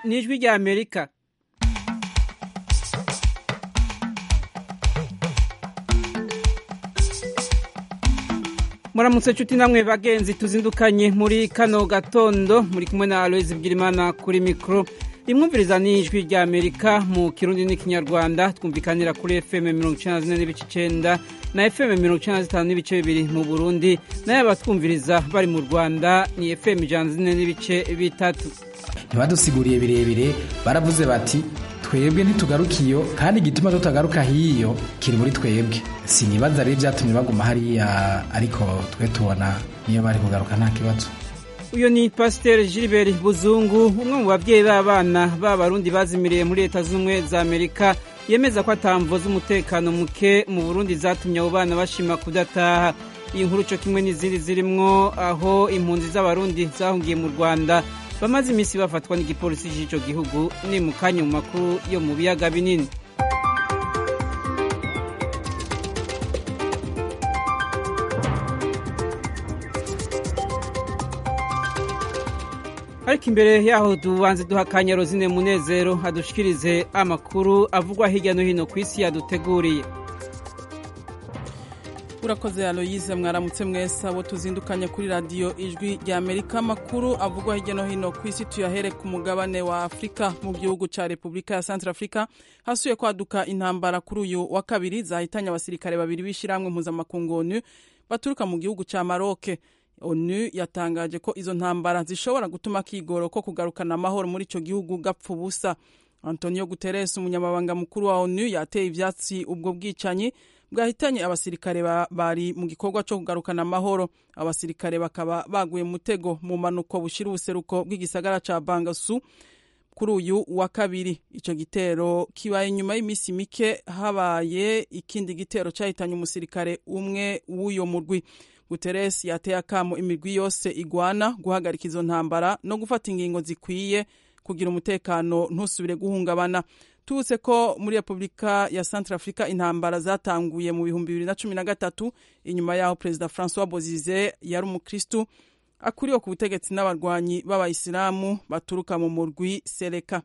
ni ijwi rya amerika muramutse nshuti namwe bagenzi tuzindukanye muri kano gatondo muri kumwe na aloyizi bwirimana kuri mikoro rimwumviriza n'ijwi rya amerika mu kirundi n'ikinyarwanda twumvikanira kuri fm mirongo icyenda na zine n'ibice icyenda na fm mirongo icyenda na zitanu n'ibice bibiri mu burundi nayo abatwumviriza bari mu rwanda ni fm ijana na zine n'ibice bitatu ntibadusiguriye birebire baravuze bati twebwe ntitugaruka iyo kandi igituma tutagaruka hiyo kiri muri twebwe sinibaza rero byatumye baguma hariya ariko twe tubona niyo bari kugaruka nta kibazo uyu ni pasiteri gilbert buzungu umwe mu babyeyi b'abana b'abarundi bazimiriye muri leta z'ubumwe za amerika yemeza ko atamvo z'umutekano muke mu burundi zatumye abo bana bashima kudataha iyi nkuru cyo kimwe n'izindi zirimwo aho impunzi z'abarundi zahungiye mu rwanda bamaze iminsi bafatwa n'igipolisi cy'icyo gihugu ni mu kanya mu makuru yo mu biyaga binini ariko imbere yaho tubanze duha akanya rozine munezero adushikirize amakuru avugwa hirya no hino ku isi yaduteguriye urakoze aloyize mwaramutse mwese abo tuzindukanye kuri radiyo ijwi rya amerika amakuru avugwa hirya no hino ku isi tuyahere ku mugabane wa afurika mu gihugu cya repubulika ya santara afurika hasuye kwaduka intambara kuri uyu wa kabiri zahitanye abasirikare babiri b'ishyirahamwe mpuzamakungu onu baturuka mu gihugu cya maroke onu yatangaje ko izo ntambara zishobora gutuma akigoro ko kugarukana amahoro muri icyo gihugu gapfa ubusa antonio guterres umunyamabanga mukuru wa onu yateye ibyatsi ubwo bwicanyi bwahitanye abasirikare bari mu gikorwa cyo kugarukana amahoro abasirikare bakaba baguye mutego mu manuko bushira ubuseruko bw'igisagara ca bangasu kuri uyu wa kabiri icyo gitero kibaye nyuma y'iminsi mike habaye ikindi gitero cyahitanye umusirikare umwe w'uyo murwi guterres yateye akamo imirwi yose igwana guhagarika izo ntambara no gufata ingingo zikwiye kugira umutekano ntusubire guhungabana tubutse ko muri repubulika ya centre africa intambara zatanguye mu bihumbi bibiri na cumi na gatatu inyuma y'aho perezida francois bozize yari umukristu akuriwe ku butegetsi n'abarwanyi b'abayisilamu baturuka mu murwi sereka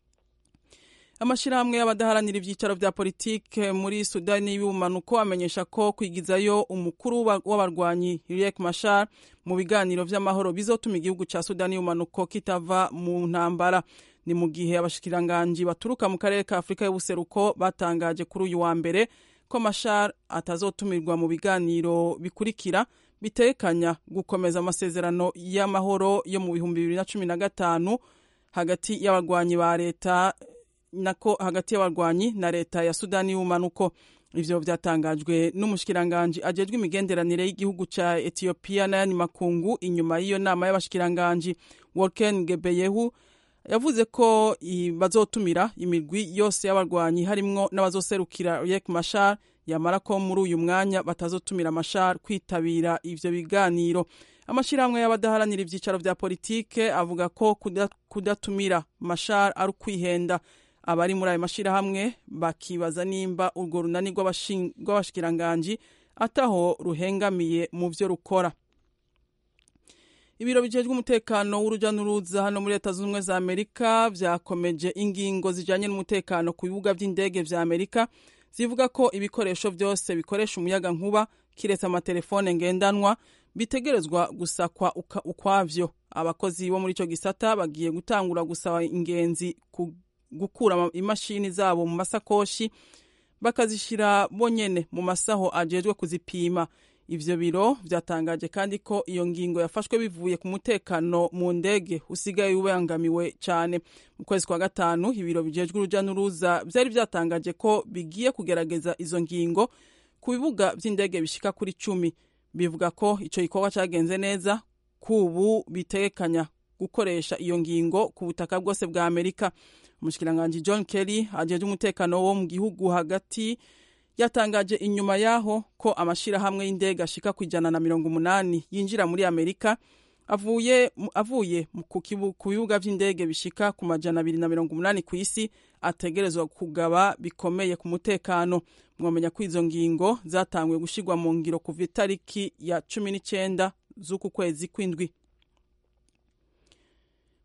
amashyirahamwe y'abadaharanira ibyicaro bya politike muri sudani y'ubumanuko amenyesha ko kwigizayo umukuru w'abarwanyi riek mashar mu biganiro by'amahoro bizotuma igihugu cya sudani y'ubumanuko kitava mu ntambara ni mu gihe abashikiranganji baturuka mu karere ka afurika y'ubuseruko batangaje kuri uyu wa mbere ko mashar atazotumirwa mu biganiro bikurikira bitekanya gukomeza amasezerano y'amahoro yo mu bihumbi bibiri na cumi na gatanu hagati y'abarwanyi ba leta nako hagati y'abarwanyi na leta ya sudani y'ubumanuko ivyo vyatangajwe n'umushikiranganji ajejwe imigenderanire y'igihugu ca etiyopiya n'ayandi makungu inyuma y'iyo nama y'abashikiranganji wolken gebeyehu yavuze ko bazotumira imirwi yose y'abarwanyi harimwo n'abazoserukira riek mashar yamara ko muri uyu mwanya batazotumira mashar kwitabira ivyo biganiro amashyirahamwe y'abadaharanira ibyicaro bya politike avuga ko kudatumira mashar ari ukwihenda abari muri ayo mashyirahamwe bakibaza nimba urwo runani rw'abashikiranganji ataho ruhengamiye mu byo rukora ibiro bijejwe umutekano w'urujya n'uruza hano muri leta zunze ubumwe za amerika byakomeje ingingo zijyanye n'umutekano ku bibuga by'indege vya amerika zivuga ko ibikoresho byose bikoresha umuyaga nkuba kiretse amatelefone ngendanwa bitegerezwa gusakwa ukwavyo abakozi bo muri icyo gisata bagiye gutangura gusaba ingenzi gukura imashini zabo mu masakoshi bakazishyira bonyene mu masaho ajejwe kuzipima ivyo biro vyatangaje kandi ko iyo ngingo yafashwe bivuye ku mutekano mu ndege usigaye ubangamiwe cyane mu kwezi kwa gatanu ibiro bijejwe uruja n'uruza vyari vyatangaje ko bigiye kugerageza izo ngingo ku bibuga vy'indege bishika kuri cumi bivuga ko ico gikorwa cagenze neza kubu bitegekanya gukoresha iyo ngingo ku butaka bwose bwa amerika umushikiranganji john kelly ajejwe umutekano wo mu gihugu hagati yatangaje inyuma yaho ko amashirahamwe y'indege ashika ku ijana na mirongo umunani yinjira muri amerika avuye avuye ku bibuga vy'indege bishika ku majana abiri na mirongo umunani ku isi ategerezwa kugaba bikomeye ku mutekano mwamenya ko izo ngingo zatanguye gushirwa mu ngiro kuva itariki ya cumi n'icenda z'uku kwezi kw'indwi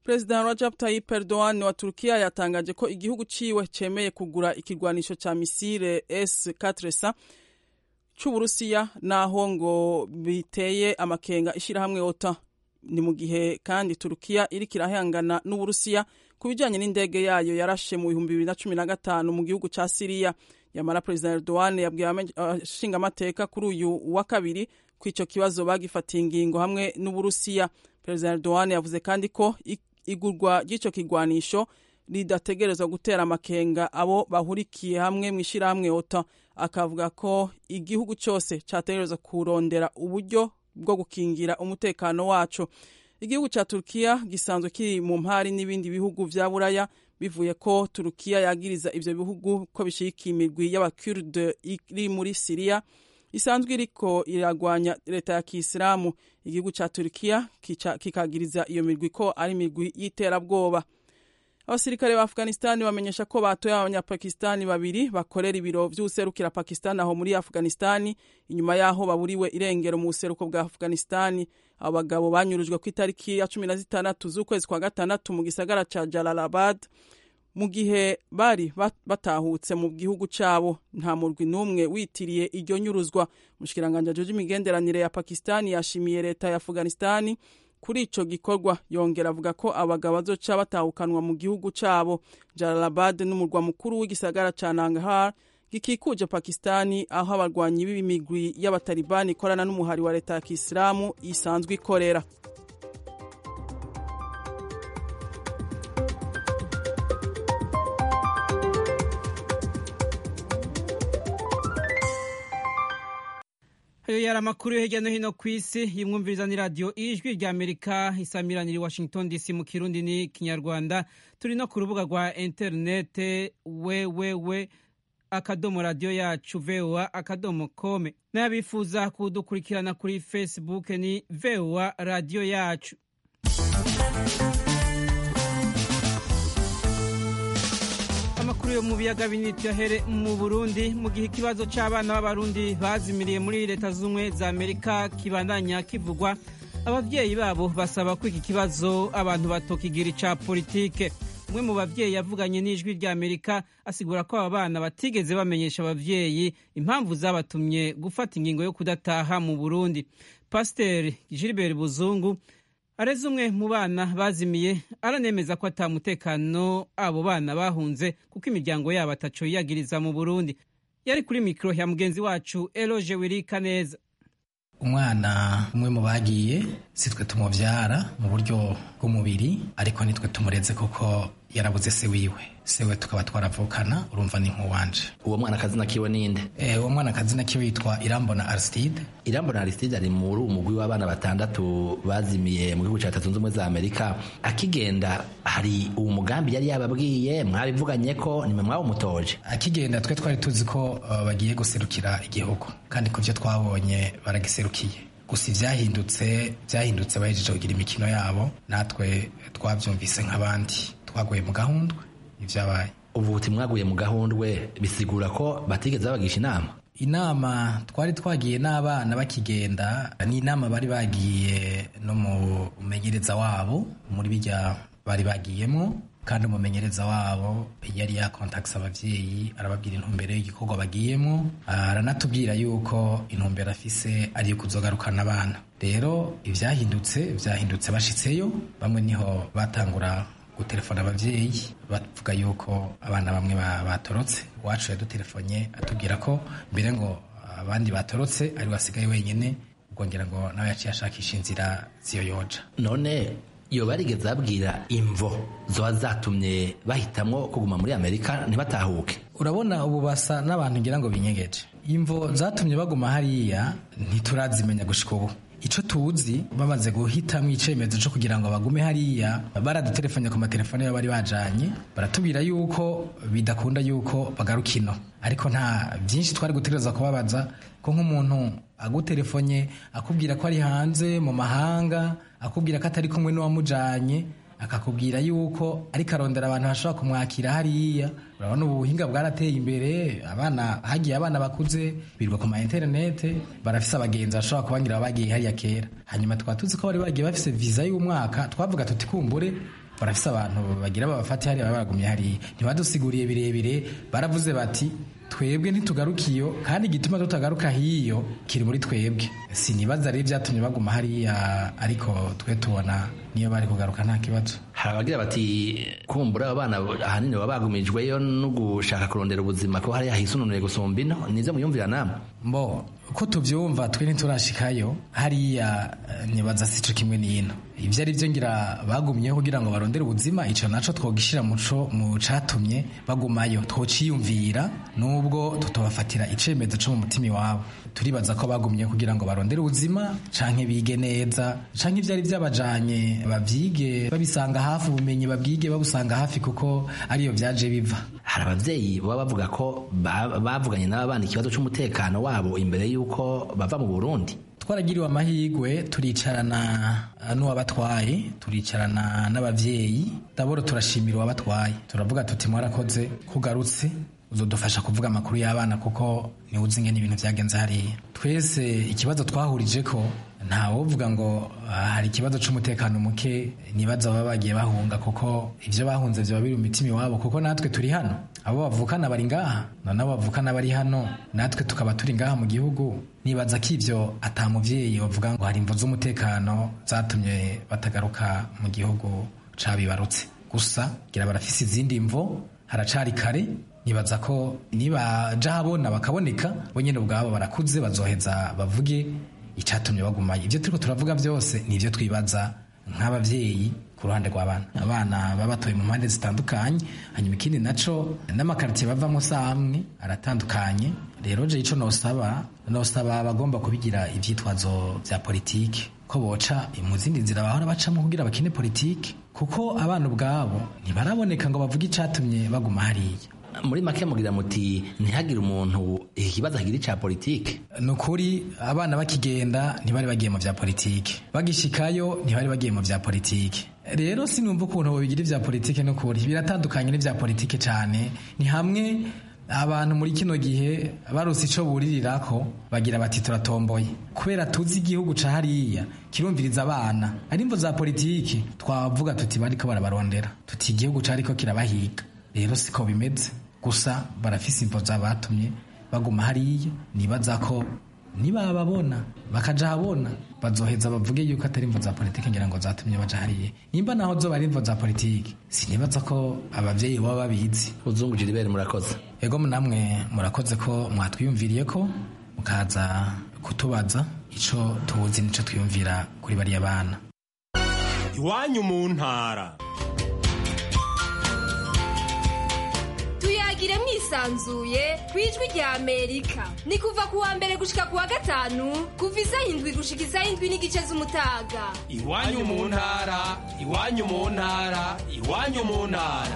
perezida Recep Tayyip Erdogan wa Turkiya yatangaje ko igihugu ciwe cemeye kugura ikigwanisho ca misile S-400 c'Uburusiya naho ngo biteye amakenga ishirahamwe OTAN ni mu gihe kandi Turkiya iriko irahangana n'Uburusiya ku bijanye n'indege yayo yarashe mu bihumbi bibiri na cumi na gatanu mu gihugu ca Siriya yamara perezida Erdogan yabwiye abashinga amateka kuri uyu wa kabiri ko ico kibazo bagifatiye ingingo hamwe n'Uburusiya perezida Erdogan yavuze kandi ko igurwa ry'ico kigwanisho ridategerezwa gutera amakenga abo bahurikiye hamwe mu ishirahamwe OTAN akavuga ko igihugu cyose cyategerezwa kurondera uburyo bwo gukingira umutekano wacu igihugu cya Turkiya gisanzwe kiri mu mpari n'ibindi bihugu vya Buraya bivuye ko Turkiya yagiriza ivyo bihugu ko bishigikiye imigwi y'abakurde iri muri Siriya isanzwe iriko iragwanya leta ya Kisilamu igihugu ca Turkiya kikagiriza iyo migwi ko ari imigwi y'iterabwoba abasirikare ba Afghanistan bamenyesha ko batoye abanyapakistani babiri bakorera ibiro vy'userukira Pakistan aho muri Afghanistan inyuma yaho baburiwe irengero mu buseruko bwa Afghanistan abo bagabo banyurujwe ku itariki ya cumi na zitandatu z'ukwezi kwa gatandatu mu gisagara ca Jalalabad mu gihe bari batahutse mu gihugu cabo nta murwi n'umwe witiriye iryo nyuruzwa umushikiranganje ajeje imigenderanire ya Pakistan yashimiye leta ya Afghanistan kuri ico gikorwa yongera avuga ko abagabo bazoca batahukanwa mu gihugu cabo Jalalabad n'umurwa mukuru w'igisagara ca Nangarhar gikikuje Pakistani aho abarwanyi b'imigwi y'abatalibani ikorana n'umuhari wa leta ya Kisilamu isanzwe ikorera ayo yari amakuru yo hirya no hino ku isi yimwumviriza ni radiyo ijwi rya amerika isamiranira i washington dc mu kirundi ni kinyarwanda turi no ku rubuga rwa interinete wewewe akadomo radiyo yacu voa akadomo kome n'abifuza kudukurikirana kuri facebook ni voa radiyo yacu amakuru yo mu biyaga binini tuyahere mu burundi mu gihe ikibazo cy'abana b'abarundi bazimiriye muri leta z'ubumwe za amerika kibandanya kivugwa ababyeyi babo basaba ko iki kibazo abantu batokigira ica politike umwe mu babyeyi yavuganye n'ijwi rya amerika asigura ko aba bana batigeze bamenyesha ababyeyi impamvu zabatumye gufata ingingo yo kudataha mu burundi pasiteri gilbert buzungu areze umwe mu bana bazimiye aranemeza ko atamutekano abo bana bahunze kuko imiryango yabo ataco yiyagiriza mu burundi yari kuri mikoro ya mugenzi wacu eloge wirika neza umwana umwe mu bagiye si twe tumubyara mu buryo bw'umubiri ariko nitwe tumureze kuko yarabuze se wiwe sewe tukaba twaravukana urumva ni nk'uwanje uwo mwana akazina kiwe ninde eh uwo mwana akazina kiwe yitwa irambona aristide irambona aristide ari muri umugwi w'abana batandatu bazimiye mu gihugu cya leta zunze ubumwe za amerika akigenda hari uwo mugambi yari yababwiye mwabivuganye ko nimwe mwawumutoje akigenda twe twari tuzi ko uh, bagiye guserukira igihugu kandi ku byo twabonye baragiserukiye gusa ibyahindutse byahindutse bahejeje kugira imikino yabo natwe twabyumvise nk'abandi twaguye mu gahundwe ibyabaye ubu buti mwaguye mu gahundwe bisigura ko batigeze babagisha inama inama twari twagiye n'abana bakigenda ni inama bari bagiye no mu mumenyereza wabo muri bijya bari bagiyemo kandi umumenyereza wabo yari yakontakisa ababyeyi arababwira intumbero y'igikorwa bagiyemo aranatubwira yuko intumbero afise ari iyo kuzogarukana abana rero ibyahindutse byahindutse bashitseyo bamwe niho batangura gutelefona ababyeyi bavuga yuko abana bamwe batorotse uwacu yadutelefonye atubwira ko mbere ngo abandi batorotse ari wasigaye wenyine ubwongera ngo nawe yaciye ashakisha inzira ziyoyoja none iyo barigeze babwira imvo zoba zatumye bahitamwo kuguma muri amerika ntibatahuke urabona ubu basa n'abantu ngira ngo binyegeje imvo zatumye baguma hariya ntiturazimenya gushika ubu icyo tuzi bamaze guhitamo icyemezo cyo kugira ngo bagume hariya baradutelefone ku matelefone yabo bari bajanye baratubwira yuko bidakunda yuko bagaruka ino ariko nta byinshi twari gutegereza kubabaza ko nk'umuntu agutelefone akubwira ko ari hanze mu mahanga akubwira ko atari kumwe n'uwamujanye akakubwira yuko ariko arondera abantu bashobora kumwakira hariya urabona ubu buhinga bwarateye imbere abana hagiye abana bakuze birirwa ku ma interinete barafise abagenzi bashobora kubangira bagiye hariya kera hanyuma tukaba tuzi ko bari bagiye bafise viza y'umwaka twavuga tuti kumbure barafise abantu bagira babafate hariya baba bagumye hariya ntibadusiguriye birebire baravuze bati twebwe ntitugarukiyo kandi igituma tutagaruka hiyo kiri muri twebwe sinibaza rero byatumye baguma hariya ariko twe tubona niyo bari kugaruka nta kibazo hari abagira bati kumbura abana ahanini baba bagumijweyo no gushaka kurondera ubuzima ko hariya hisununuye gusumba ino nizo muyumvira namwe mbo ko tubyumva twe ntiturashikayo hariya nibaza sico kimwe n'ino ibyo ari byo ngira bagumyeho kugira ngo barondere ubuzima ico naco twogishyira muco mu catumye bagumayo twociyumvira nubwo tutobafatira icemezo co mu mutima iwabo turibaza ko bagumye kugira ngo barondere ubuzima canke bige neza canke ivyari byabajanye bavyige babisanga hafi ubumenyi babwige babusanga hafi kuko ariyo vyaje biva hari abavyeyi baba bavuga ko bavuganye n'abana ikibazo c'umutekano wabo imbere y'uko bava mu burundi twaragiriwe amahirwe turicarana n'uwabatwaye turicarana n'abavyeyi daboro turashimira uwabatwaye turavuga tuti mwarakoze kugarutse uzodufasha kuvuga amakuru y'abana kuko niwe uzi ingene ibintu vyagenze hariya twese ikibazo twahurije ko ntawovuga ngo hari ikibazo c'umutekano muke nibaza baba bagiye bahunga kuko ivyo bahunze vyoba biri mu mitima iwabo kuko natwe turi hano abo bavukana bari ngaha none abo bavukana bari hano natwe tukaba turi ngaha mu gihugu nibaza ko ivyo ata muvyeyi bavuga ngo hari imvo z'umutekano zatumye batagaruka mu gihugu cabibarutse gusa gira barafise izindi mvo haracari kare nibaza ko nibaja habona bakaboneka bo nyene ubwabo barakuze bazoheza bavuge icatumye bagumayo ivyo turiko turavuga vyose nivyo twibaza nk'abavyeyi ku ruhande rw'abana abana baba batoye mu mpande zitandukanye hanyuma ikindi naco n'amakaritiye bavamo samwe aratandukanye rero je ico nosaba nosaba bagomba kubigira ivyitwazo vya politike ko boca mu zindi nzira bahora bacamo kugira bakine politike kuko abana ubwabo ntibaraboneka ngo bavuge icatumye baguma hariya muri make mugira muti ntihagire umuntu ikibazo agira ica politike ni ukuri abana bakigenda ntibari bagiye mu vya politike bagishikayo ntibari bagiye mu vya politike rero sinumva ukuntu bobigira ivya politike n'ukuri biratandukanye n'ivya politike cane ni hamwe abantu muri kino gihe barose ico buririrako bagira bati turatomboye kubera tuzi igihugu ca hariya kirumviriza abana ari imvo za politike twavuga tuti bariko barabarondera tuti igihugu cariko kirabahiga rero siko bimeze gusa barafise imvo zabatumye baguma hariya nibaza ko nibababona bakaja habona bazoheza bavuge yuko atari imvo za politike ngira ngo zatumye baja hariya nimba naho zoba ari imvo za politike sinibaza ko abavyeyi baba babizi uzungu jiribere murakoze ego namwe murakoze ko mwatwiyumviriye ko mukaza kutubaza ico tuzi nico twiyumvira kuri bariya bana iwanyu mu ntara tuyagire mwisanzuye ku ijwi rya amerika ni kuva ku wa mbere gushika ku wa gatanu kuva isaha indwi gushika isaha indwi n'igice z'umutaga iwanyu mu ntara iwanyu mu ntara iwanyu mu ntara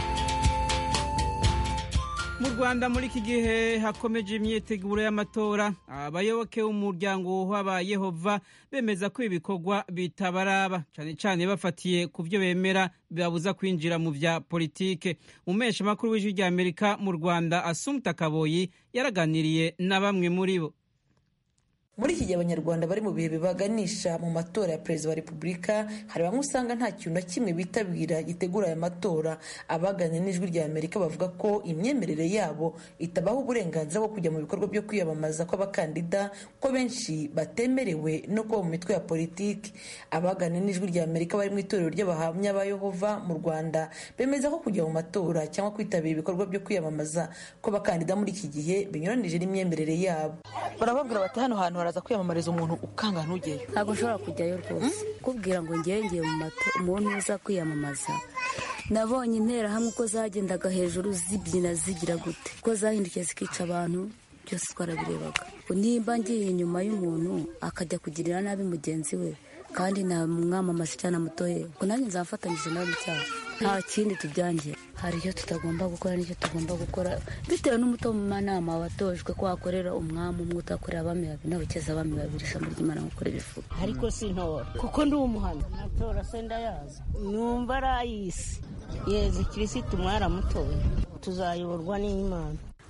mu rwanda muri iki gihe hakomeje imyiteguro y'amatora abayoboke b'umuryango w'aba yehova bemeza ko ibikorwa bitabaraba cyane cyane bafatiye ku byo bemera bibabuza kwinjira mu bya politike umesha makuru w'ijwi rya amerika mu rwanda asumta kaboyi yaraganiriye na bamwe muri bo muri iki gihe abanyarwanda bari mu bihe bibaganisha mu matora ya perezida wa repubulika hari bamwe usanga nta kintu na kimwe bitabira gitegura aya matora abaganira n'ijwi rya amerika bavuga ko imyemerere yabo itabaha uburenganzira bwo kujya mu bikorwa byo kwiyamamaza kw'abakandida ko benshi batemerewe no kuba mu mitwe ya politiki abaganira n'ijwi rya amerika bari mu itorero ry'abahamya ba yehova mu rwanda bemeza ko kujya mu matora cyangwa kwitabira ibikorwa byo kwiyamamaza kw'abakandida muri iki gihe binyuranije n'imyemerere yabo barababwira bati hano hantu haraza kwiyamamariza umuntu ukanga ntugeyo ntabwo nshobora kujyayo rwose kubwira ngo ngewe ngiye mu mato umuntu uza kwiyamamaza nabonye interahamwe uko zagendaga hejuru zibyina zigira gute uko zahindukiye zikica abantu byose twarabirebaga nimba ngiye inyuma y'umuntu akajya kugirira nabi mugenzi we kandi namwamamaza cyane amutoye ngo nanjye nzafatanyije nawe mu cyaha nta kindi tubyangira hari icyo tutagomba gukora n'icyo tugomba gukora bitewe n'umutomanama watojwe ko wakorera umwami umwe utakorera abami babiri nawe ukeza abami babiri ijambo ry'imana gukora ibifuza ariko sintora kuko ndi umuhano natora se ndayazi numva ari ay'isi yezi kirisitu mwaramutoye tuzayoborwa n'imana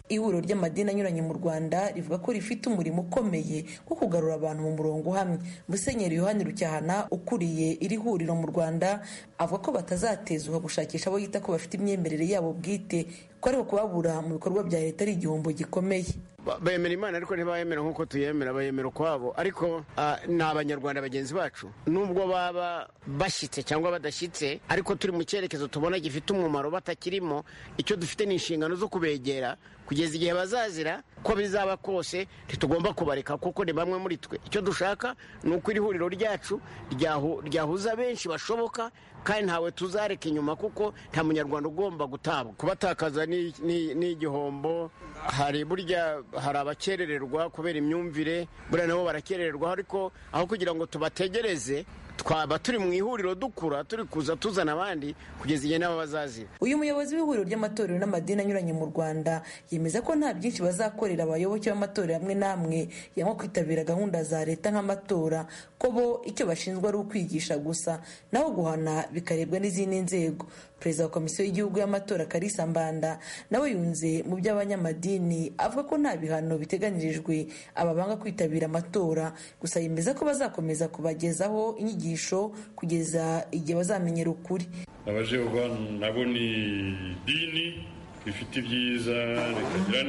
ihuriro ry'amadini anyuranye mu rwanda rivuga ko rifite umurimo ukomeye wo kugarura abantu mu murongo uhamye musenyeri yohani rucyahana ukuriye iri huriro mu rwanda avuga ko batazatezuka gushakisha abo yita ko bafite imyemerere yabo bwite ko ariko kubabura mu bikorwa bya leta ari igihombo gikomeye bemera imana ariko ntibayemera nk'uko tuyemera bayemera ukwabo ariko ni abanyarwanda bagenzi bacu nubwo baba bashyitse cyangwa badashyitse ariko turi mu cyerekezo tubona gifite umumaro batakirimo icyo dufite ni inshingano zo kubegera kugeza igihe bazazira ko bizaba kose ntitugomba kubareka kuko ni bamwe muri twe icyo dushaka ni uko iri huriro ryacu ryahuza benshi bashoboka kandi ntawe tuzareka inyuma kuko nta munyarwanda ugomba gutabwa kubatakaza ni igihombo hari burya hari abakerererwa kubera imyumvire buriya nabo barakerererwa ariko aho kugira ngo tubategereze twaba turi mu ihuriro dukura turi kuza tuzana abandi kugeza igihe nabo bazazira uyu muyobozi w'ihuriro ry'amatorero n'amadini anyuranye mu rwanda yemeza ko nta byinshi bazakorera abayoboke b'amatorero amwe n'amwe yanywa kwitabira gahunda za leta nk'amatora ko bo icyo bashinzwe ari ukwigisha gusa naho guhana bikarebwa n'izindi nzego perezida wa komisiyo y'igihugu y'amatora karisa mbanda nawe yunze mu by'abanyamadini avuga ko nta bihano biteganyirijwe aba banga kwitabira amatora gusa yemeza ko bazakomeza kubagezaho inyigisho kugeza igihe bazamenyera ukuri abajehova nabo ni dini rifite ibyiza rikagira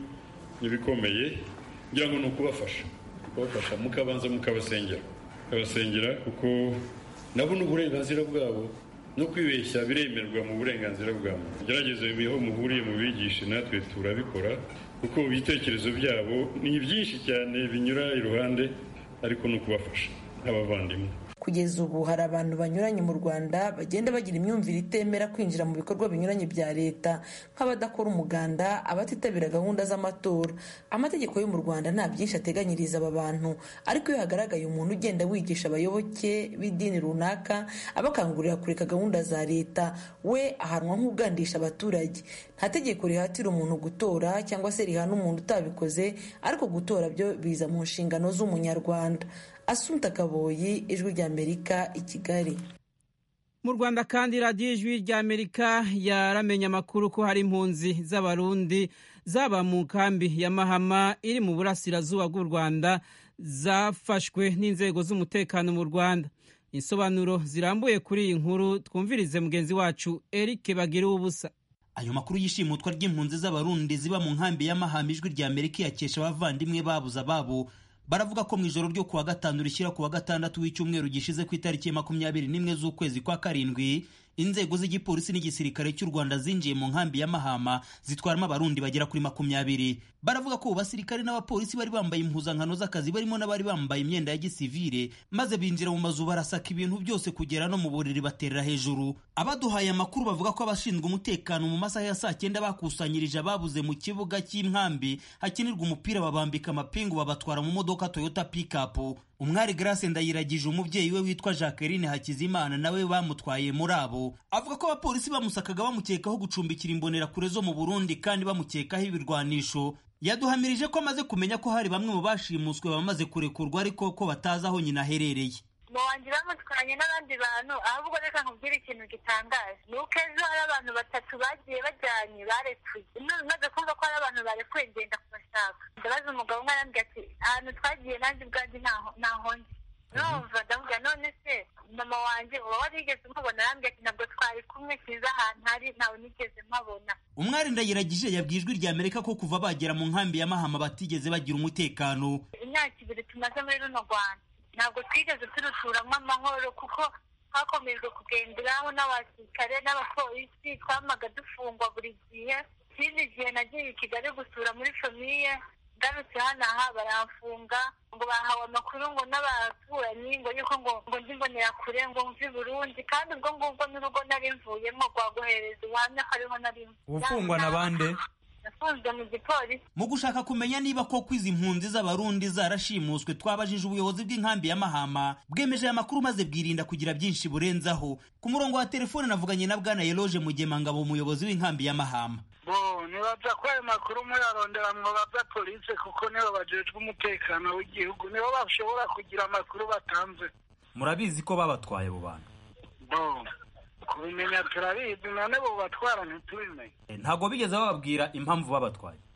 n'ibikomeye ngira ngo ni ukubafasha kubafasha mukabanza mukabasengera mukabasengera kuko nabo ni uburenganzira bwabo no kwibeshya biremerwa mu burenganzira bwa muntu gerageze aho muhuriye mu bigishe natwe turabikora kuko ibitekerezo byabo ni byinshi cyane binyura iruhande ariko ni ukubafasha nk'abavandimwe kugeza ubu hari abantu banyuranye mu rwanda bagenda bagira imyumvire itemera kwinjira mu bikorwa binyuranye bya leta nk'abadakora umuganda abatitabira gahunda z'amatora amategeko yo mu rwanda nta byinshi ateganyiriza aba bantu ariko iyo hagaragaye umuntu ugenda wigisha abayoboke b'idini runaka abakangurira kureka gahunda za leta we ahanwa nk'ugandisha abaturage nta tegeko rihatira umuntu gutora cyangwa se rihana umuntu utabikoze ariko gutora byo biza mu nshingano z'umunyarwanda asumta kaboyi ijwi ry'amerika i kigali mu rwanda kandi radiyo ijwi ry'amerika yaramenye amakuru ko hari impunzi z'abarundi zaba mu nkambi ya mahama iri mu burasirazuba bw'u rwanda zafashwe n'inzego z'umutekano mu rwanda insobanuro zirambuye kuri iyi nkuru twumvirize mugenzi wacu eric bagira ubusa ayo makuru y'ishimutwa ry'impunzi z'abarundi ziba mu nkambi ya mahama ijwi ry'amerika yakesha abavandimwe babuze ababo baravuga ko mu ijoro ryo kuwa gatanu rishyira kuwa gatandatu w'icyumweru gishize ku itariki makumyabiri n'imwe z'ukwezi kwa karindwi inzego z'igipolisi n'igisirikare cy'u rwanda zinjiye mu nkambi ya mahama zitwaramo abarundi bagera kuri makumyabiri baravuga ko basirikare n'abapolisi bari bambaye impuzankano z'akazi barimo n'abari bambaye imyenda ya gisivire maze binjira mu mazu barasaka ibintu byose kugera no mu buriri baterera hejuru abaduhaye amakuru bavuga ko abashinzwe umutekano mu masaha ya saa cyenda bakusanyirije ababuze mu kibuga cy'inkambi hakinirwa umupira babambika amapingu babatwara mu modoka toyota pikapu umwari grace ndayiragije umubyeyi we witwa jacqueline hakizimana nawe bamutwaye muri abo avuga ko abapolisi bamusakaga bamukekaho gucumbikira imbonerakure zo mu burundi kandi bamukekaho ibirwanisho yaduhamirije ko amaze kumenya ko hari bamwe mu bashimuswe bamaze kurekurwa ariko ko batazi aho nyina aherereye mu wanjye bamutwanye n'abandi bantu ahubwo reka nkubwire ikintu gitangaje ni uko ejo hari abantu batatu bagiye bajyanye barekuye maze kumva ko hari abantu barekuye ngenda kubashaka ndabaza umugabo umwe arambwira ati ahantu twagiye nanjye ubwanjye ntaho ndi numva ndavuga none se mama wanjye uba warigeze umubona arambwira ati ntabwo twari kumwe kiza ahantu hari ntawe nigeze mpabona umwari ndayiragije yabwiye ijwi rya amerika ko kuva bagera mu nkambi ya mahama batigeze bagira umutekano imyaka ibiri tumaze muri runo rwanda ntabwo twigeze turuturamo amahoro kuko hakomejwe kugenderaho n'abasirikare n'abapolisi twamaga dufungwa buri gihe ikindi gihe nagiye i kigali gusura muri famiye ngarutse hano aha baramfunga ngo bahawe amakuru ngo n'abaturanyi ngo yuko ngo ngo ndimbonera kure ngo mvi burundi kandi ubwo ngubwo n'urugo nari mvuyemo rwaguhereza ubuhamya ko ariho nari ufungwa na bande nafunzwe mu gipolisi mu gushaka kumenya niba koko izi mpunzi z'abarundi zarashimuswe twabajije ubuyobozi bw'inkambi ya mahama bwemeje aya makuru maze bwirinda kugira byinshi burenzaho ku murongo wa telefone navuganye na bwana yeloje mugemangabo umuyobozi w'inkambi ya mahama bo nibaza ko ayo makuru muyarondera mwobaza polisi kuko nibo bajejwe umutekano w'igihugu nibo bashobora kugira amakuru batanze murabizi ko babatwaye abo bantu bo kubimenya turabizi none bo batwara ntitubimenye ntabwo bigeze bababwira impamvu babatwaye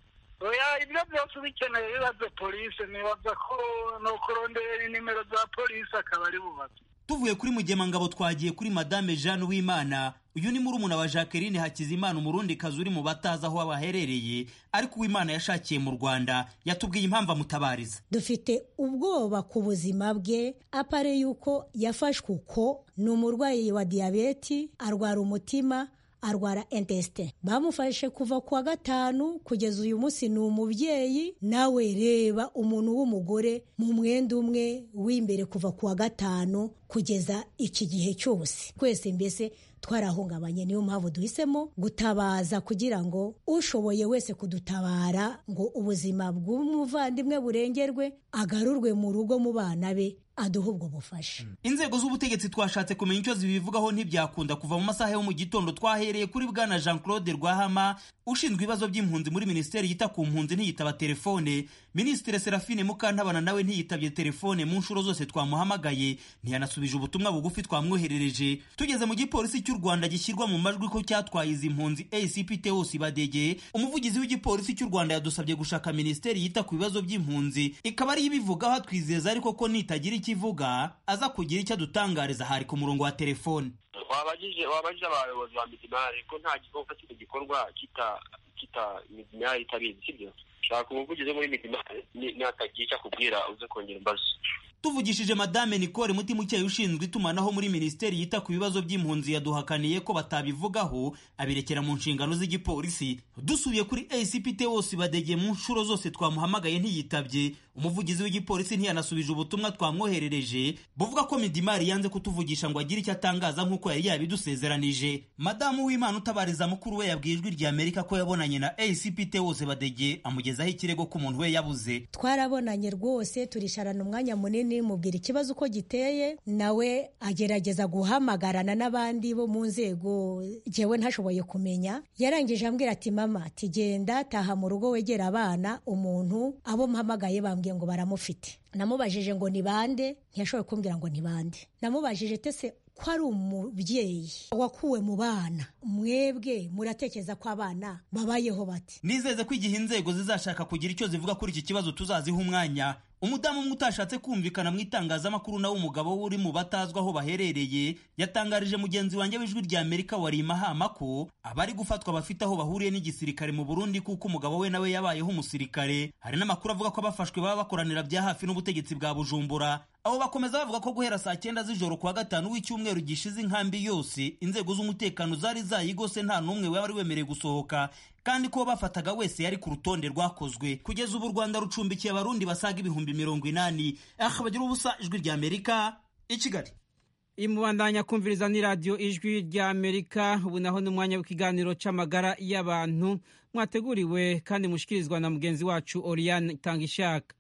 oya ibyo byose ubikeneye bibaze polisi nibaza ko ni ukurondera inimero za polisi akaba ari bubaze tuvuye kuri mugemangabo twagiye kuri madame jeanne w'imana uyu ni murumuna wa jacqueline hakizimana umurundi kazi uri mu batazi aho baherereye ariko uwimana yashakiye mu rwanda yatubwiye impamvu amutabariza dufite ubwoba ku buzima bwe apare yuko yafashwe uko ni umurwayi wa diyabeti arwara umutima arwara intesite bamufashe kuva ku wa gatanu kugeza uyu munsi ni umubyeyi nawe reba umuntu w'umugore mu mwenda umwe w'imbere kuva ku wa gatanu kugeza iki gihe cyose twese mbese twarahungabanye niyo mpamvu duhisemo gutabaza kugira ngo ushoboye wese kudutabara ngo ubuzima bw'umuvandimwe burengerwe agarurwe mu rugo mu bana be aduha ubwo bufasha inzego z'ubutegetsi twashatse kumenya icyo zibivugaho ntibyakunda kuva mu masaha yo mu gitondo twahereye kuri bwana jean claude rwahama ushinzwe ibibazo by'impunzi muri minisiteri yita ku mpunzi ntiyitaba telefone minisitiri serafine mukantabana nawe ntiyitabye telefone mu nshuro zose twamuhamagaye ntiyanasubije ubutumwa bugufi twamwoherereje tugeze mu gipolisi cy'u rwanda gishyirwa mu majwi ko cyatwaye izi mpunzi acp teos badege umuvugizi w'igipolisi cy'u rwanda yadusabye gushaka minisiteri yita ku bibazo by'impunzi ikaba ariyo ibivugaho atwizeza ariko ko nitagira icyo ivuga aza kugira icyo adutangariza hari ku murongo wa telefone wabajije wabajije abayobozi ba midimari ko nta gikorwa kino gikorwa kita kita midimari itabizi sibyo shaka umuvugizi wo muri midimari natagira icyo akubwira uze kongera imbazo tuvugishije madame nicole mutimukeye ushinzwe itumanaho muri minisiteri yita ku bibazo by'impunzi yaduhakaniye ko batabivugaho abirekera mu nshingano z'igipolisi dusubiye kuri acpt wose badegeye mu nshuro zose twamuhamagaye ntiyitabye umuvugizi w'igipolisi ntiyanasubije ubutumwa twamwoherereje buvuga ko midimari yanze kutuvugisha ngo agire icyo atangaza nk'uko yari yabidusezeranije madamu w'imana utabariza mukuru we yabwiye ijwi rya amerika ko yabonanye na acpt wose badege amugezaho ikirego ko umuntu we yabuze twarabonanye rwose turisharana umwanya munini mubwira ikibazo uko giteye nawe agerageza guhamagarana n'abandi bo mu nzego jyewe ntashoboye kumenya yarangije ambwira ati mama ati genda taha mu rugo wegera abana umuntu abo mpamagaye bambwiye ngo baramufite namubajije ngo ni bande ntiyashoboye kumbwira ngo ni bande namubajije tese ko ari umubyeyi wakuwe mu bana mwebwe muratekereza ko abana babayeho bati nizeze ko igihe inzego zizashaka kugira icyo zivuga kuri iki kibazo tuzaziha umwanya umudamu umwe utashatse kumvikana mu itangazamakuru nawe umugabo we uri mu batazwi aho baherereye yatangarije mugenzi wanjye w'ijwi rya amerika wari mahama ko abari gufatwa bafite aho bahuriye n'igisirikare mu burundi kuko umugabo we nawe yabayeho umusirikare hari n'amakuru avuga ko abafashwe baba bakoranira bya hafi n'ubutegetsi bwa bujumbura abo bakomeza bavuga ko guhera saa cyenda z'ijoro kuwa gatanu w'icyumweru gishize inkambi yose inzego z'umutekano zari zayigose nta n'umwe wari wemerewe gusohoka kandi ko bafataga wese yari ku rutonde rwakozwe kugeza ubu u rwanda rucumbikiye abarundi basaga ibihumbi mirongo inani aha bagira ubusa ijwi rya amerika i kigali imubandanya kumviriza ni radiyo ijwi rya amerika ubu naho ni umwanya w'ikiganiro cy'amagara y'abantu mwateguriwe kandi mushikirizwa na mugenzi wacu oriyane itanga ishaka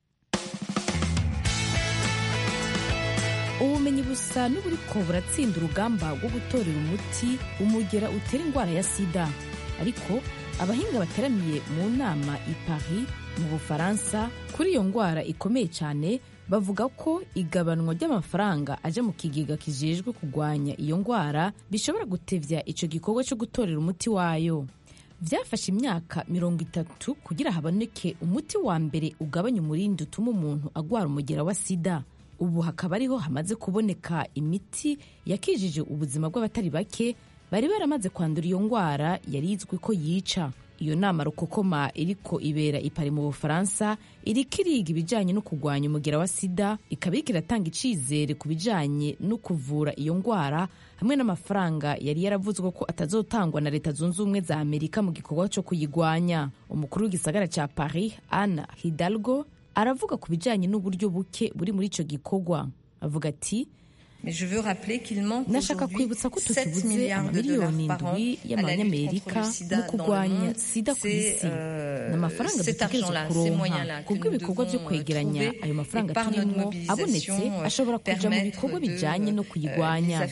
ubumenyi busa n'uburiko buratsinda urugamba rwo gutorera umuti umugera utera indwara ya sida ariko abahinga bateraniye mu nama i Paris mu bufaransa kuri iyo ndwara ikomeye cyane bavuga ko igabanwa ry'amafaranga aja mu kigega kijejwe kurwanya iyo ndwara bishobora gutevya ico gikorwa cyo gutorera umuti wayo vyafashe imyaka mirongo itatu kugira haboneke umuti wa mbere ugabanya umurindi utuma umuntu agwara umugera wa sida ubu hakaba ariho hamaze kuboneka imiti yakijije ubuzima bw'abatari bake bari baramaze kwandura iyo ndwara yari izwi ko yica iyo nama rukokoma iriko ibera ipari mu bufaransa iriko iriga ibijanye no kurwanya umugera wa sida ikaba iriko iratanga icizere ku bijanye no kuvura iyo ndwara hamwe n'amafaranga yari yaravuzwe ko atazotangwa na leta zunze ubumwe za amerika mu gikorwa co kuyigwanya umukuru w'igisagara ca paris ana hidalgo aravuga ku bijanye n'uburyo buke buri muri ico gikorwa avuga ati nashaka kwibutsa ko tukibuze amamiliyoni indwi y'amanyamerika mu kurwanya sida ku isi ni amafaranga dutegerezwa kuronka kubw'ibikorwa byo kwegeranya ayo mafaranga turimo abonetse ashobora kuja mu bikorwa bijanye no kuyigwanya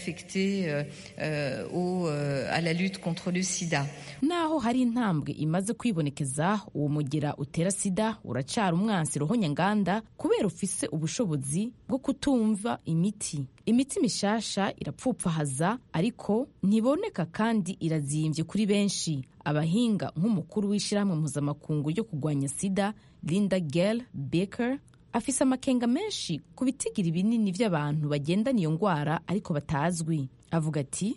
naho hari intambwe imaze kwibonekeza uwo mugera utera sida uracara umwansi roho nyanganda kubera ufise ubushobozi bwo kutumva imiti imiti mishasha irapfupfahaza ariko ntiboneka kandi irazimbye kuri benshi abahinga nk'umukuru w'ishyirahamwe mpuzamakungu ryo kurwanya sida linda gel baker afise amakenga menshi ku bitigiri binini by'abantu bagendana iyo ndwara ariko batazwi avuga ati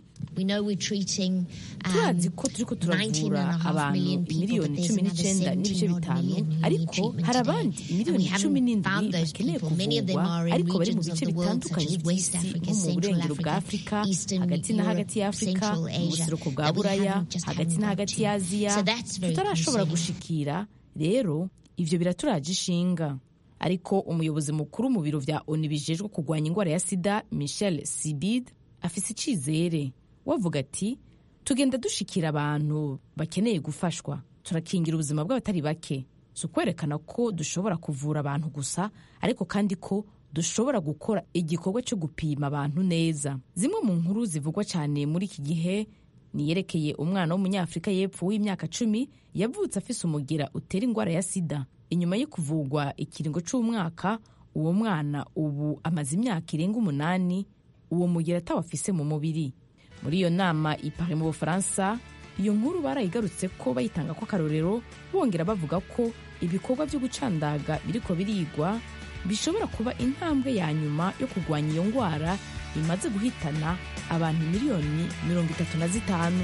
turazi ko turiko turavura abantu imiliyoni cumi n'icyenda n'ibice bitanu ariko hari abandi imiliyoni cumi n'indwi bakeneye kuvurwa ariko bari mu bice bitandukanye by'isi nko mu burengero bwa afurika hagati na hagati ya afurika mu buseruko bwa buraya hagati na hagati ya aziya tutarashobora gushikira rero ivyo biraturaje ishinga ariko umuyobozi mukuru mu biro vya onu bijejwe kurwanya indwara ya sida michel sibid afise icizere wavuga ati tugenda dushikira abantu bakeneye gufashwa turakingira ubuzima bw'abatari bake si ukwerekana ko dushobora kuvura abantu gusa ariko kandi ko dushobora gukora igikorwa cyo gupima abantu neza zimwe mu nkuru zivugwa cyane muri iki gihe niyerekeye umwana w'umunyafurika y'epfo w'imyaka cumi yavutse afise umugira utera indwara ya sida inyuma yo kuvugwa ikiringo cy'umwaka uwo mwana ubu amaze imyaka irenga umunani uwo mugira atawafise mu mubiri muri iyo nama ipari mu bufaransa iyo nkuru barayigarutse ko bayitanga ko akarorero bongera bavuga ko ibikorwa byo gucandaga biriko birigwa bishobora kuba intambwe ya nyuma yo kurwanya iyo ndwara imaze guhitana abantu miliyoni mirongo itatu na zitanu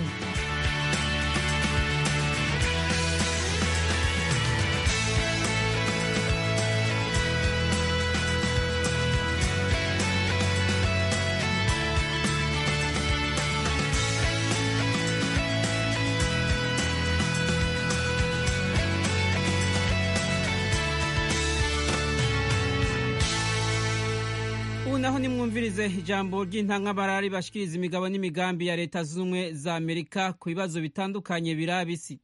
naho nimwumvirize ijambo ry'intangabarari bashikiriza imigabo n'imigambi ya leta z'ubumwe za amerika ku bibazo bitandukanye biraba isi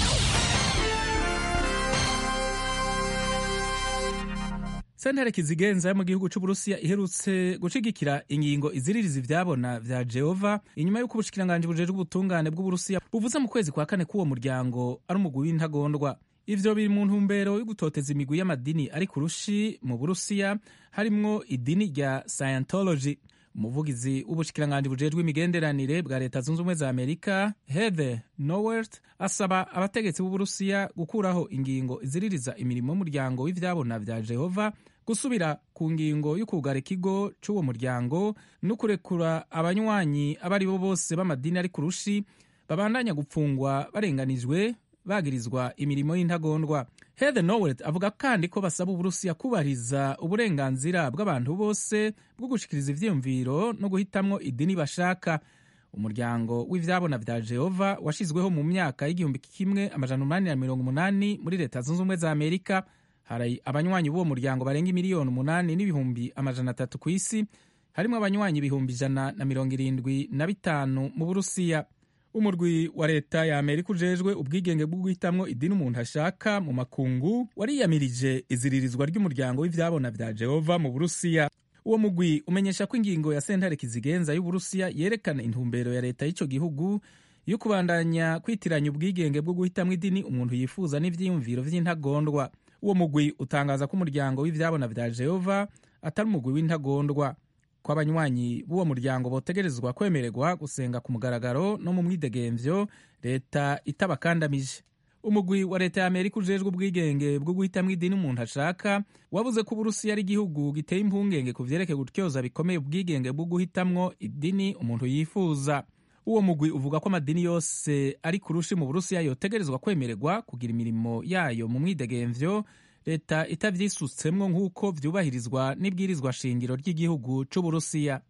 sentare kizigenza yo mu gihugu c'uburusiya iherutse gushigikira ingingo iziririza ivyabona vya jehova inyuma y'uko ubushikiranganji bujejwe ubutungane bw'uburusiya buvuze mu kwezi kwa kane k'uwo muryango ari umugwi w'intagondwa ivyo biri mu ntumbero yo gutoteza imigwi y'amadini ari ku rushi mu burusiya harimwo idini rya scientology umuvugizi w'ubushikiranganji bujejwe imigenderanire bwa leta zunze ubumwe za amerika heather nowert asaba abategetsi b'uburusiya gukuraho ingingo iziririza imirimo y'umuryango w'ivyabona vya jehova gusubira ku ngingo y'ukugara ikigo c'uwo muryango no kurekura abanywanyi abo ari bo bose b'amadini ari ku rushi babandanya gupfungwa barenganijwe bagirizwa imirimo y'intagondwa heather nowet avuga kandi ko basaba uburusiya kubahiriza uburenganzira bw'abantu bose bwo gushikiriza ivyiyumviro no guhitamwo idini bashaka umuryango w'ivyabona vya jehova washizweho mu myaka y'igihumbi kimwe amajana umunani na mirongo umunani muri leta zunze ubumwe za amerika hari abanywanyi b'uwo muryango barenga imiliyoni umunani n'ibihumbi amajana atatu ku isi harimwo abanywanyi ibihumbi ijana na mirongo irindwi na bitanu mu burusiya umurwi wa leta ya amerika ujejwe ubwigenge bwo guhitamwo idini umuntu ashaka mu makungu wariyamirije iziririzwa ry'umuryango w'ivyabona vya jehova mu burusiya uwo mugwi umenyesha ko ingingo ya sentare kizigenza y'uburusiya yerekana intumbero ya leta y'ico gihugu yo kubandanya kwitiranya ubwigenge bwo guhitamwo idini umuntu yifuza n'ivyiyumviro vy'intagondwa uwo mugwi utangaza ko umuryango w'ivyabona vya jehova atari umugwi w'intagondwa ko abanywanyi b'uwo muryango botegerezwa kwemererwa gusenga ku mugaragaro no mu mwidegemvyo leta itabakandamije umugwi wa leta ya amerika ujejwe ubwigenge bwo guhitamwo idini umuntu ashaka wabuze ko uburusiya ari igihugu giteye impungenge ku vyerekeye gutyoza bikomeye ubwigenge bwo guhitamwo idini umuntu yifuza uwo mugwi uvuga ko amadini yose ari ku rushi mu burusiya yotegerezwa kwemererwa kugira imirimo yayo mu mwidegemvyo leta itavyisutsemwo nk'uko vyubahirizwa n'ibwirizwa shingiro ry'igihugu c'uburusiya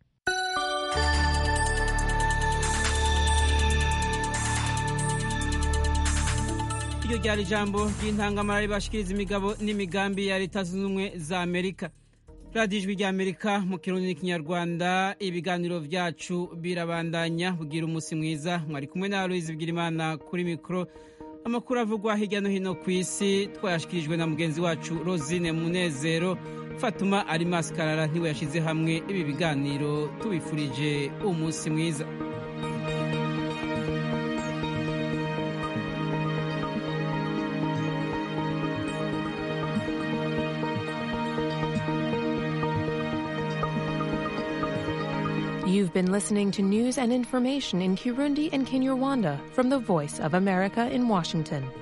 iryo ryari ijambo ry'intangamara ribashikiriza imigabo n'imigambi ya leta zunze ubumwe za amerika radiyo ijwi rya amerika mu kirundi n'ikinyarwanda ibiganiro vyacu birabandanya bugira umunsi mwiza mwari kumwe na aloyizi bwirimana kuri mikoro amakuru avugwa hirya no hino ku isi twayashikirijwe na mugenzi wacu rosine munezero fatuma ari maskarara ntiwe yashyize hamwe ibi biganiro tubifurije umunsi mwiza You've been listening to news and information in Kirundi and Kinyarwanda from the Voice of America in Washington.